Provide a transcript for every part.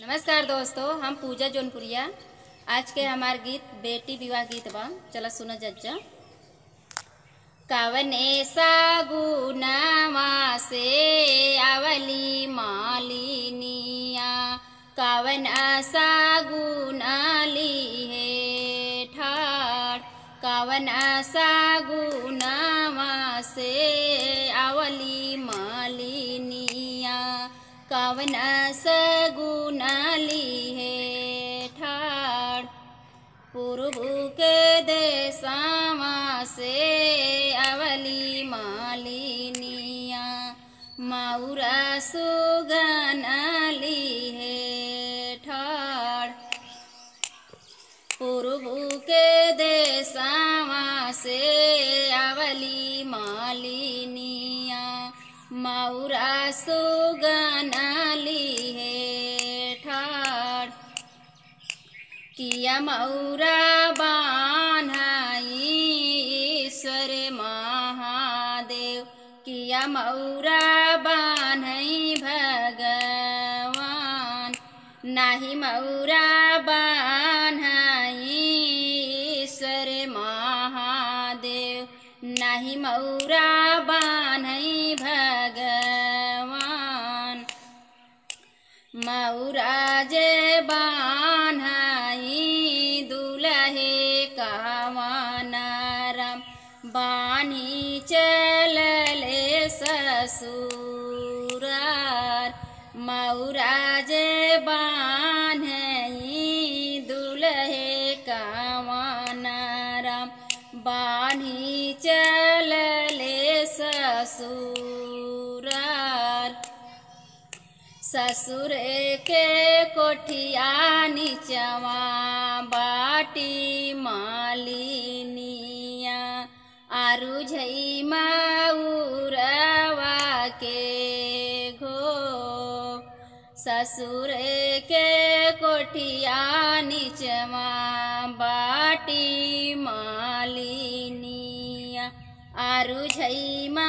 नमस्कार दोस्तों हम पूजा जौनपुरिया आज के हमार गीत बेटी विवाह गीत बा चला सुनो जज्जा कवने सगुनावा से आवली मालिनिया कवन सगुनाली है ठाड़ कवन सगुनावा से आवली मालिनिया कवन सगुनाली है ठाड़ पूर्व के देसावा से अवली मालिनिया मौरा सुगनली है ठाड़ पूर्व के देसावा से अवली मालिनिया मौरा सुगनली है ठाड़ किया मौरा बान्हाई ईश्वर महादेव किया मौरा बान्हई भगवान नाही मौरा बान्हाई ईश्वर महादेव नाही मौरा बान्हई भगवान मौराजे बान्हाई दुलहे कावानाराम बानी चलले ससुरार मौराजे बान्हई दुलहे कावानाराम बानी चलले ससुरार ससुर के कोठिया नीचवा बाटी मालिनिया आरु झई मऊरवा के घो ससुर के कोठिया नीचवा बाटी मालिनिया आरु झई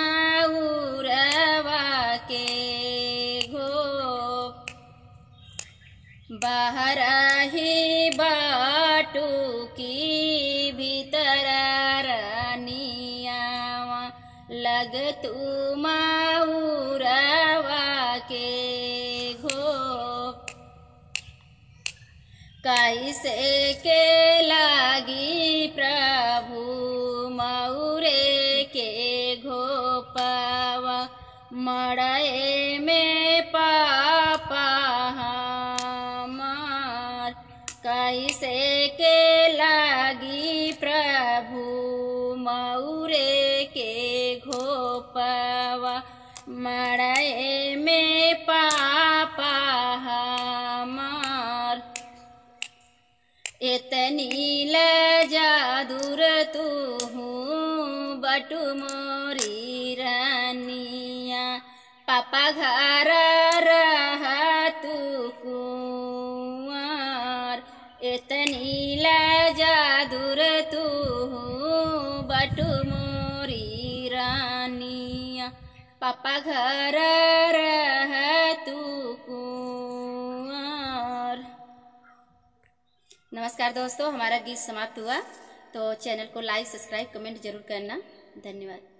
मऊरवा के घो बाहर ही बाटू की भीतर रानियावा लग तू मऊरवा के घो कैसे के लागी प्रभु मऊरे के घोपवा मड़े में पापा हमार कैसे के लागी प्रभु मऊरे के घोपवा मड़े में पापा हमार इतनी लजादुर तू बटु मोरी रानिया पापा घर रह तू कुंवर इतनी लजादुर तू बटु मोरी रानिया पापा घर रह तू कुंवर नमस्कार दोस्तों हमारा गीत समाप्त हुआ तो चैनल को लाइक सब्सक्राइब कमेंट जरूर करना धन्यवाद